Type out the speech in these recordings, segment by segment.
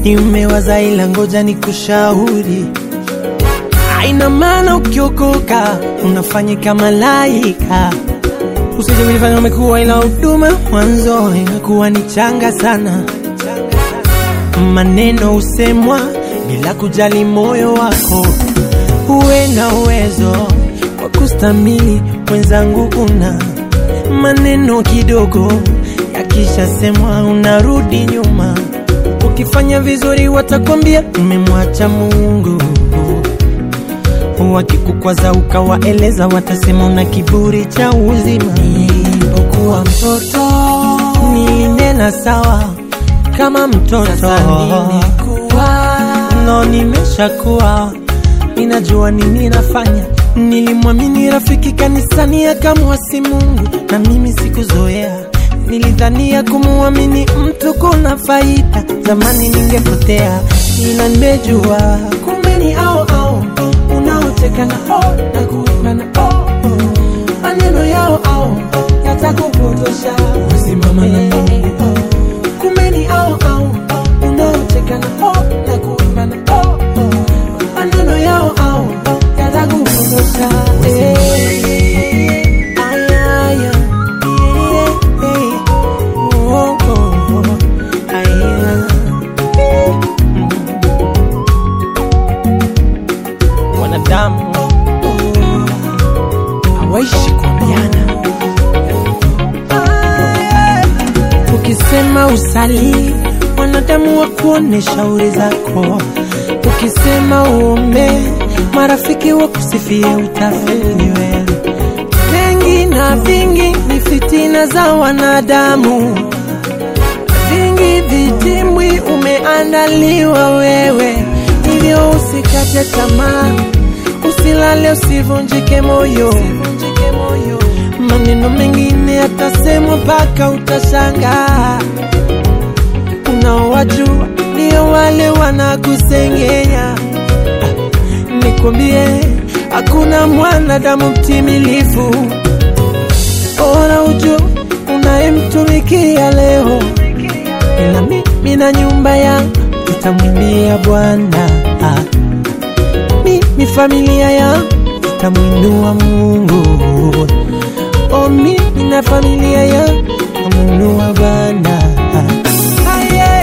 nimewaza ila ngoja ni kushauri aina maana ukiokoka unafanyika malaika usije kunifanya umekuwa ila huduma mwanzo inakuwa ni changa sana maneno husemwa bila kujali moyo wako uwe na uwezo wa kustamili mwenzangu una maneno kidogo yakishasemwa unarudi nyuma ukifanya vizuri watakwambia umemwacha mungu wakikukwaza ukawaeleza watasema una kiburi cha uzima nilipokuwa mtoto nilinena sawa kama mtoto no nimeshakuwa ninajua nini nafanya nilimwamini rafiki kanisani akamwasi mungu na mimi sikuzoea nilidhania kumuamini mtu kuna faida zamani ningepotea ila nimejua kumbe ni ao ao unaoteka na o na kuimba na o maneno yao ao yatakupotosha usimama na mungu kumbe ni ao ao unaoteka na o na kuimba na o maneno yao ao yatakupotosha Eh. Aya, aya. Eh, eh. Oh, oh, oh. Aya. wanadamu hawaishi kuambiana. Ukisema usali, wanadamu wakuone shauri zako. Ukisema uombe, marafiki wakusifie utafeli wewe. Mengi na vingi ni fitina za wanadamu, vingi vitimwi umeandaliwa wewe, hivyo usikate tamaa, usilale, usivunjike moyo. Maneno mengine yatasemwa mpaka utashangaa. Unaowajua ndio wale wanakusengenya. Ah, Nikwambie, hakuna mwanadamu mtimilifu. Bora ujue unayemtumikia leo, ila mimi na nyumba yangu tutamwimbia Bwana. Ah, Mimi familia yangu tutamwinua Mungu. Oh, mimi na familia yangu tutamwinua Bwana. Ah, yeah.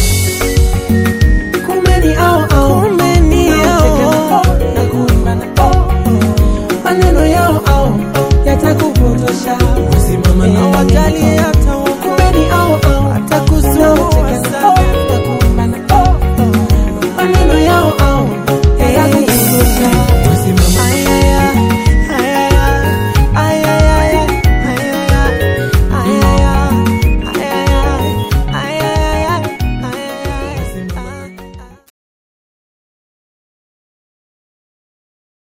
Kumbe ni ao ao, kumbe ni ao na kuimba na ao maneno yao ao yatakupotosha, usimama na wajali hata kumbe ni ao ao atakuzoa na kuimba na ao maneno yao ao yatakupotosha.